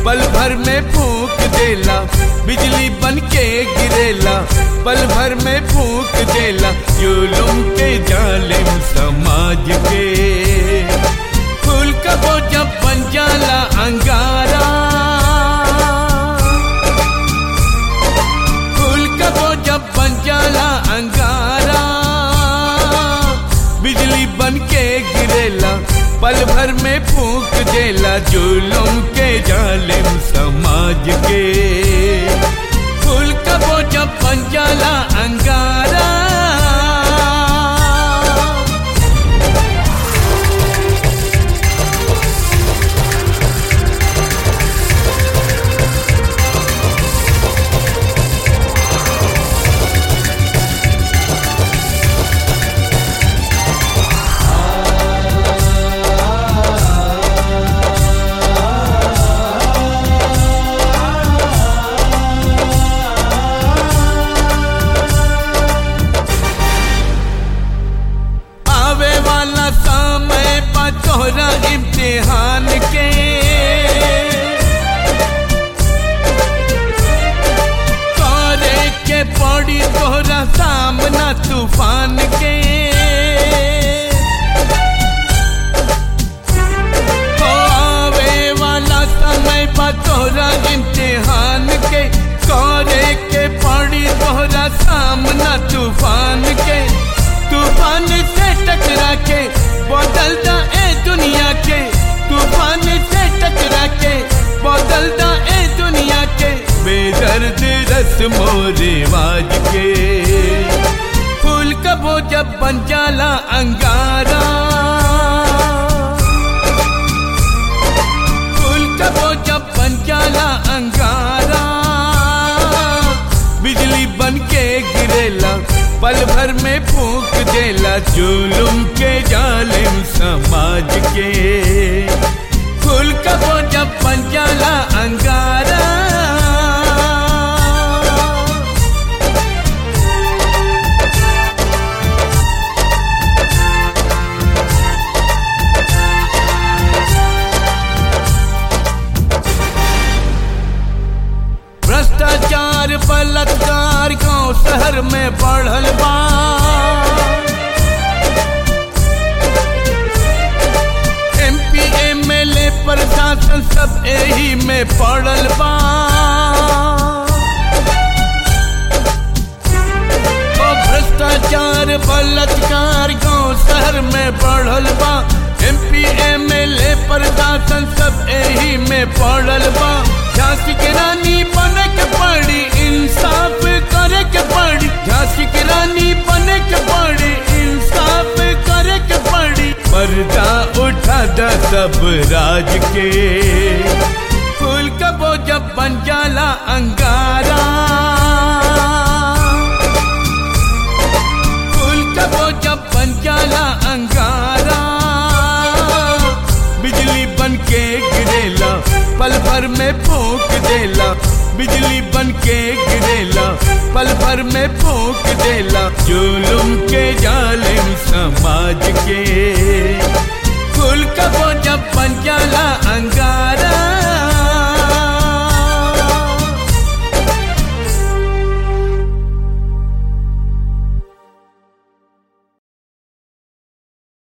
पल भर में फूक देला बिजली बन के गिरेला पल भर में फूक देला जुलुम के जालिम समाज के फूल कबो जब बन जाला अंगारा फूल कबो जब बन जाला अंगारा बिजली बन के गिरेला पल भर में फूक देला जुलुम के जालिम समाज के फूल कबो जब बन जाला अंगारा आवे वाला समय बा तोहरा इम्तिहान के करे के पड़ी तोहरा सामना तूफान के ओ आवे वाला समय बा तोहरा इम्तिहान के करे के पड़ी तोहरा सामना तूफान के तूफान से टकरा के बदलता ए दुनिया के तूफान से टकरा के बदलता ए दुनिया के बेदर्द रस्मो रिवाज के फूल कबो जब बन जाला अंगारा फूल कबो जब बन जाला अंगारा बिजली बन के गिरेला पल भर में फूक देला जुलुम के जालिम समाज के फूल कबो जब बन जाला अंगारा भ्रष्टाचार बलात्कार गांव शहर में बढ़ल बा एमपी एमएलए प्रशासन सब यही में पड़ल बा ओ भ्रष्टाचार बलात्कार गांव शहर में बढ़ल बा एमपी एमएलए प्रशासन सब यही में पड़ल बा झांसी के रानी बने के पड़ी इंसाफ करे के पड़ी झांसी के रानी बने के पड़ी इंसाफ करे के पड़ी पर्दा उठा दा सब राज के फूल कबो जब बन जाला अंगारा फूल कबो जब बन जाला अंगारा बिजली बन के गिरेला पल भर में फूक देला बिजली बन के गिरेला पल भर में फूक देला जुलुम के जालिम समाज के फूल कबो जब बन जाला अंगारा